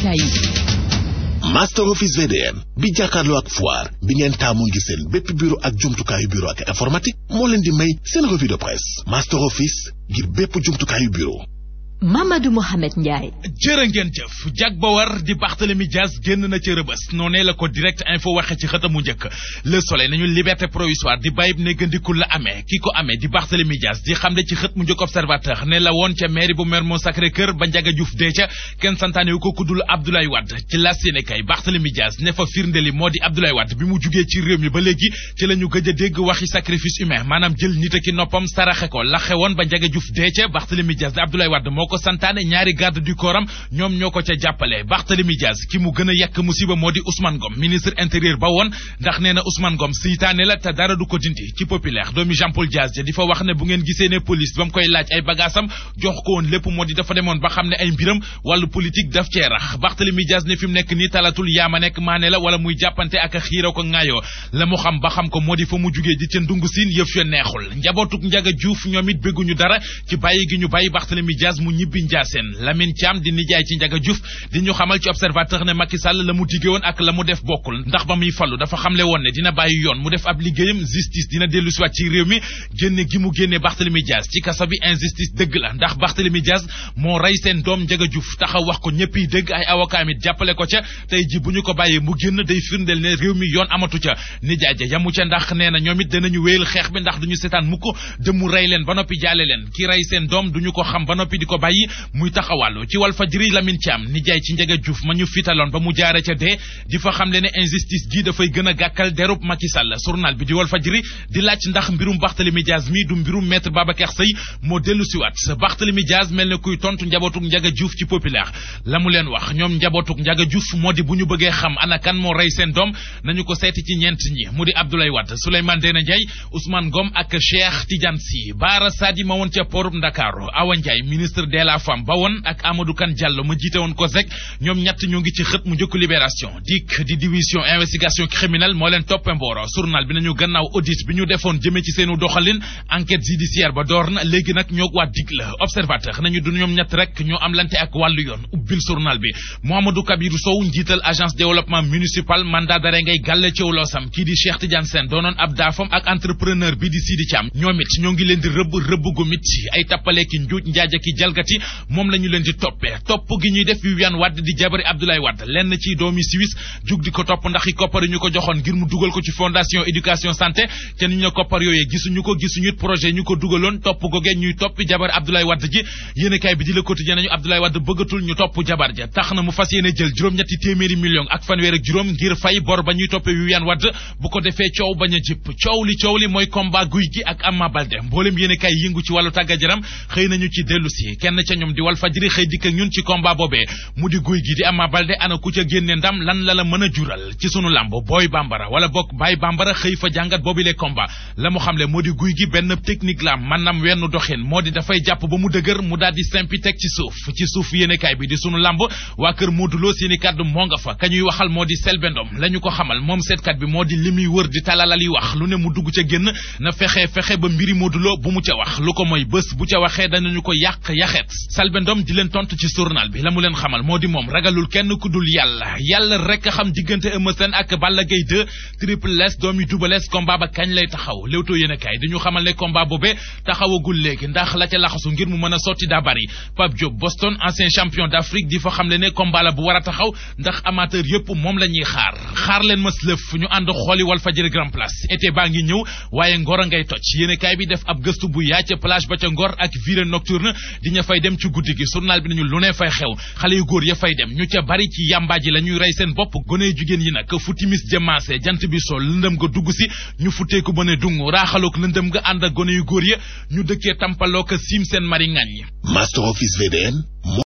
yéenekaay yi master office VDM bi jàkkaarloo ak foire bi ngeen taamu ngi seen bépp bureau ak jumtukaayu bureau ak informatique moo leen di may seen revue de presse master office ngir bépp jumtukaayu bureau Mamadou Mohamed Ndiaye. jërë ngeen jëf jag ba war di Barthélemy Dias génn na ca rëbës noonee la ko direct info waxe ci xëtamu njëkk le soleil nañu liberté provisoire di bàyyib néggandikul la amee ki ko amee di Barthélemy Dias di xam ne ci xët mu njëkk observateur ne la woon ca mairie bu Mermoz Sacré-Cœur ba Ndiaga Diouf dee ca kenn santaane wu ko kuddul Abdoulaye Wade ci las yéene kay Barthélemy Dias ne fa firndeli moo di Abdoulaye Wade bi mu jugee ci réew mi ba léegi ci la ñu gëj a dégg waxi sacrifice humain maanaam jël nit ki noppam saraxe ko la xewoon ba Ndiaga Diouf dee ca Barthélemy Dias di Abdoulaye Wade moo ko santaane ñaari garde du corps am ñoom ñoo ko ca jàppale Barthélemy Dias ki mu gën a yàq musiba moo di Ousmane Ngom ministre intérieur ba woon ndax nee na Ousmane Ngom seytaane la te dara du ko dindi ci populaire doomi Jean Paul Dias ja di fa wax ne bu ngeen gisee ne police ba mu koy laaj ay bagaasam jox ko woon lépp moo di dafa demoon ba xam ne ay mbiram wàllu politique daf cee rax Barthélemy Dias ne fi mu nekk nii talatul yaama nekk maane la wala muy jàppante ak xiiroo ko ŋaayoo la mu xam ba xam ko moo di fa mu jugee ji ca ndungu siin yëf ya neexul njabootuk Ndiaga Diouf ñoom it bégguñu dara ci bàyyi gi ñu bàyyi Barthélemy Dias mu ñibbi Ndiassane Lamine Thiam di nijaay ci Ndiaga Diouf di ñu xamal ci observateur ne Macky Sall la mu digge woon ak la mu def bokkul ndax ba muy fallu dafa xamle woon ne dina bàyyi yoon mu def ab liggéeyam justice dina dellu siwaat ci réew mi génne gi mu génne Barthélemy Dias ci kaso bi injustice dëgg la ndax Barthélemy Dias moo rey seen doom Ndiaga Diouf taxaw wax ko ñëpp yi dëgg ay avocat mit jàppale ko ca tey ji bu ñu ko bàyyee mu génn day firndeel ne réew mi yoon amatu ca nijaay ja yamu ca ndax nee na ñoom it danañu wéyal xeex bi ndax duñu seetaan mukk dëmu rey leen ba noppi jaale leen ki rey seen doom duñu ko xam ba noppi di ko bàyyi muy taxawàllu ci wal fajri Lamine Thiam nijaay ci Ndiaga Diouf ma ñu fitaloon ba mu jaare ca dee di fa xam le ne injustice gi dafay gën a gàkkal derub Macky Sall journal bi di wal fajri di laaj ndax mbirum Barthélemy Dias mi du mbirum maître Babacar Seye moo dellu siwaat Barthélemy Dias mel ne kuy tontu njabootuk Ndiaga Diouf ci populaire la mu leen wax ñoom njabootuk Ndiaga Diouf moo di bu ñu bëggee xam ana kan moo rey seen doom nañu ko seeti ci ñeent ñi mu di Abdoulaye Wade Souleymane Ndéné Ndiaye Ousmane Ngom ak Cheikh Tidiane Sy Bara Sadi ma woon ca porub Ndakaaru Awa Ndiaye ministre de la femme ba woon ak Amadou Kane Diallo ma jiite woon ko rek ñoom ñett ñoo ngi ci xët mu njëkk libération dik di division investigation criminelle moo leen toppe mbooro journal bi nañu gannaaw audit bi ñu defoon jëmee ci seenu doxalin enquête judiciaire ba door na léegi nag ñoo waa dig la observateur nañu du ñoom ñett rek ñoo am lante ak wàllu yoon ubbil journal bi Mouhamadou Kabirou Sow njiital agence développement municipal mandat d'arrêt ngay gàlle ci loosam kii di Cheikh Tidiane Sène doonoon ab daafam ak entrepreneur bi di Sidi Thiam ñoom it ñoo ngi leen di rëbb rëbb gu mit ay tappale ki njuuj njaaja ki jalgati moom la ñu leen di toppee topp gi ñuy def Viviane Wade di jabari Abdoulaye Wade lenn ci doomi Suisse jug di ko topp ndax i koppar ñu ko joxoon ngir mu dugal ko ci fondation éducation santé te ni ñu ne koppar yooyee gisuñu ko gisuñu projet ñu ko dugaloon topp googee ñuy toppi jabari Abdoulaye Wade ji yéenekaay bi di Le Quotidien nañu Abdoulaye Wade bëggatul ñu topp jabar ja tax na mu fas yéene jël juróom-ñetti téeméeri million ak fanweer ak juróom ngir fay bor ba ñuy toppee Viviane Wade bu ko defee coow bañ a jëpp coow li coow li mooy combat guy gi ak Ama Baldé mboolem yéenekaay yëngu ci wàllu tàggat yaram xëy nañu ci dellu si kenn ca ñoom di Walf Fadjri xëy dikk ak ñun ci combat boobee mu di guy gi di Ama Baldé ana ku ca génne ndam lan la la mën a jural ci sunu làmb booy bambara wala bokk baay bambara xëy fa jàngat boobi le combat la mu xamle moo di guy gi benn technique la maanaam wenn doxin moo di dafay jàpp ba mu dëgër mu daal di simpi teg ci suuf ci suuf yéenekaay bi di sunu làmb waa kër Modou Lo seeni kàddu moo nga fa ka ñuy waxal moo di Selbé Ndom la ñu ko xamal moom seetkat bi moo di li muy wër di talalal yi wax lu ne mu dugg ca génn na fexe fexe ba mbiri Modou Lo bu mu ca wax lu ko mooy bés bu ca waxee danañu ko yàq yaxeet Selbé Ndom di leen tontu ci journal bi la mu leen xamal moo di moom ragalul kenn ku dul yàlla yàlla rek xam diggante Eumeu Sène ak Balla Gaye 2 Triple S doomi Double S combat ba kañ lay taxaw Leewtoo yéenekaay di ñu xamal ne combat boobee taxawagul léegi ndax la ca laxasu ngir mu mën a sotti daa bari Pape Diop Boston ancien champion d'Afrique di fa xam le ne combat la bu war a taxaw ndax amateur yëpp moom la ñuy xaar xaar leen mas lëf ñu ànd xooli Walfadjri Grand Place été baa ngi ñëw waaye ngor a ngay toj yéenekaay bi def ab gëstu bu yaa ca plage ba ca ngor ak virée nocturne di ña fay dem ci guddi gi journal bi nañu lu ne fay xew xale yu góor ya fay dem ñu ca bari ci yàmbaaji la ñuy rey seen bopp gone jigéen yi nag fu timis jëmaase jant bi sol lëndëm nga dugg si ñu futteeku ba ne dung raaxalook lëndëm nga ànd ak gone yu góor ya ñu dëkkee tampaloo ko siim seen mari ngañ yi Master Office VDM